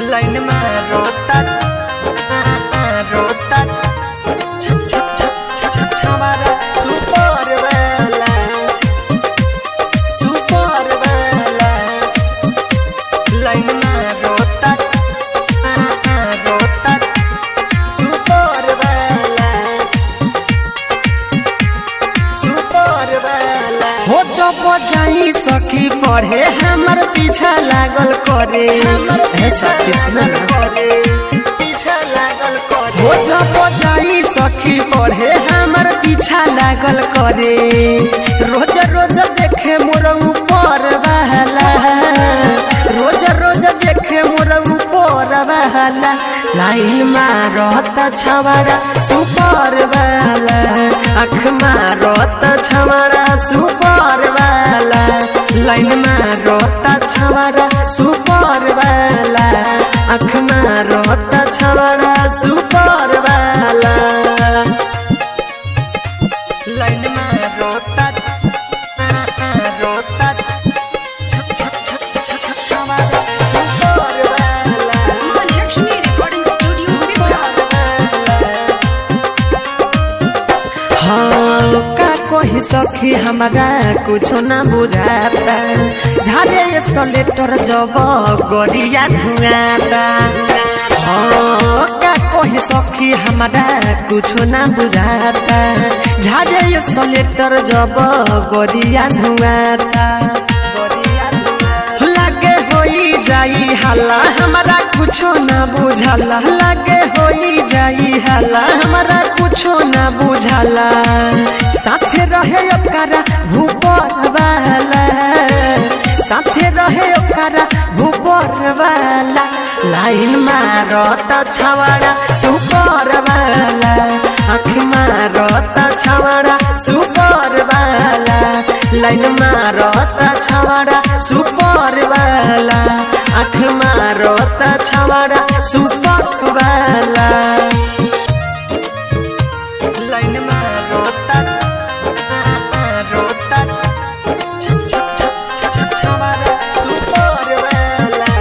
Line में रोता रोता छ छ छ छ छ छवारा सुपर वाला सुपर वाला लाइन में रोता रोता सुपर वाला सुपर वाला हो जब जाई सखी पढ़े हमर पीछा लागल करे ऐसा कृष्ण पीछा लागल करे हो जब जाई सखी पढ़े हमर पीछा लागल करे रोज रोज देखे मोर ऊपर बहला रोज रोज देखे मोर ऊपर बहला लाइन मारत छवाड़ा सुपर वाला अख मारत छवाड़ा सुपर वाला लाइन मारत छवाड़ा सुपर वाला अख मारत छवाड़ा सुपर वाला लाइन में रोता रोता छप छप छप छप छप छवाड़ा सुपर वाला Lexmi Recording Studio, Vipra. हाँ का कोई सखी हमारा कुछो ना बुझाता झाड़े सलेटर जब गड़िया धुआता हाँ का कोई सखी हमारा कुछो ना बुझाता झाड़े सलेटर जब गड़िया धुआता लागे होई जाई हल्ला हमारा कुछो ना बुझाला लागे होई जाई हल्ला हमारा कुछो ना बुझाला साथे रहे ओकरा भूपर वाला साथे रहे ओकरा भूपर वाला लाइन मारत छवाड़ा सुपर वाला आँख मारत छवाड़ा सुपर वाला लाइन मारत छवाड़ा सुपर वाला आँख मारत छवाड़ा सुपर वाला लाइन में रोता रोता छप छप छप छप छप छवाड़ा सुपर वाला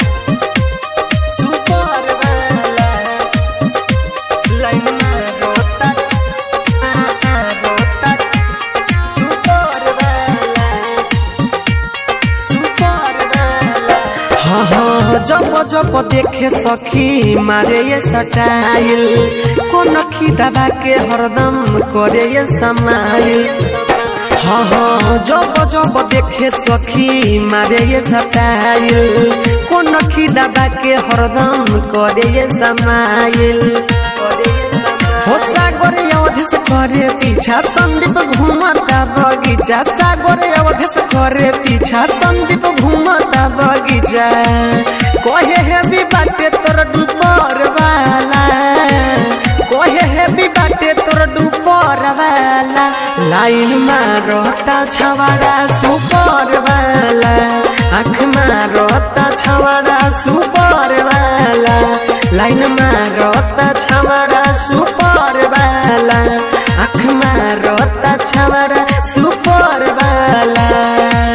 सुपर वाला लाइन में रोता रोता सुपर वाला सुपर वाला हाँ हाँ जब जब देखे सखी मारे ये सटाइल कोन दबा के हरदम करे ये समाइल हाँ हाँ जब जब देखे सखी मारे ये सटाइल कोन दबा के हरदम करे ये समाइल हो सागर अवधेश करे पीछा संदीप घूमता बगीचा सागर अवधेश करे पीछा संदीप घूमता बगीचा कहे है भी बाटे तोर डूपर वाला कहे है भी बाटे तोर डूपर वाला लाइन मारता छवाड़ा सुपर वाला आँख मारता छवाड़ा